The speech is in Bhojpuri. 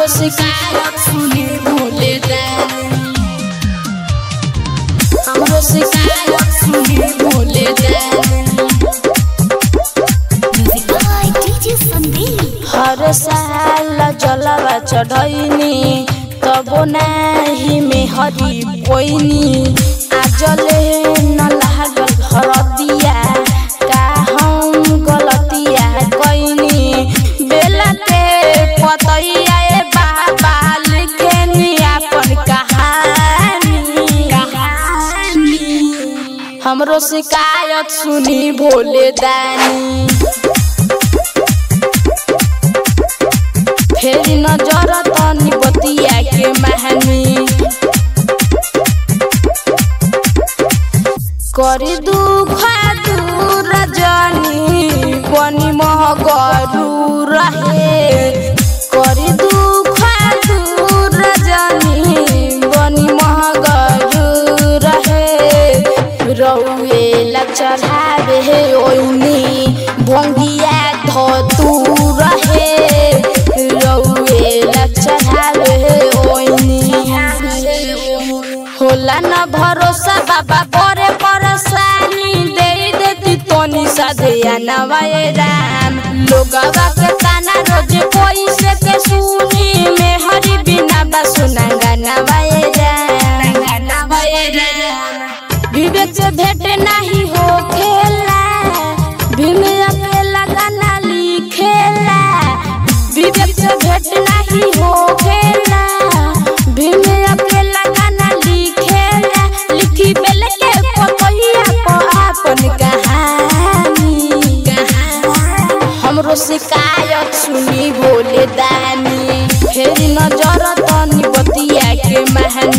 हमरो शिकायत सुनी भोले दानी हमरो शिकायत सुनी भोले दानी Music by DJ Sandeep. हर साल जलवा चढ़ैनी तबो नाही में हरी पोइनी आजले न लागल हरदिया का हम गलतिया कैनी बेला के पतैया ए बाबा लिखेनी अपन कहानी कहानी हमरो शिकायत सुनी भोले दानी फेरि नजर तनी बतिया के महानी करी दुख दूर जनी बनी महगरू रहे करी दुख दूर जनी बनी महगरू रहे रौएला चढ़ावे ओइनी भंगिया धतू रहे रौएला चढ़ावे ओइनी होला न भरोसा बाबा परे परेशानी दे देती तोनी सदिया नवाए राम लोगवा के ताना रोज कोई से के सुनी में हरि बिना बसुना नवाए राम नवाए राम विवेक से भेंट नहीं हो खेला भीम अकेला गाना लिखेला विवेक से भेंट नहीं हो खेला भीम अकेला गाना लिखेला लिखी बेल के पतैया को अपन कहानी हमरो शिकायत सुनी बोले दानी फेर नजर तनी बतिया के महानी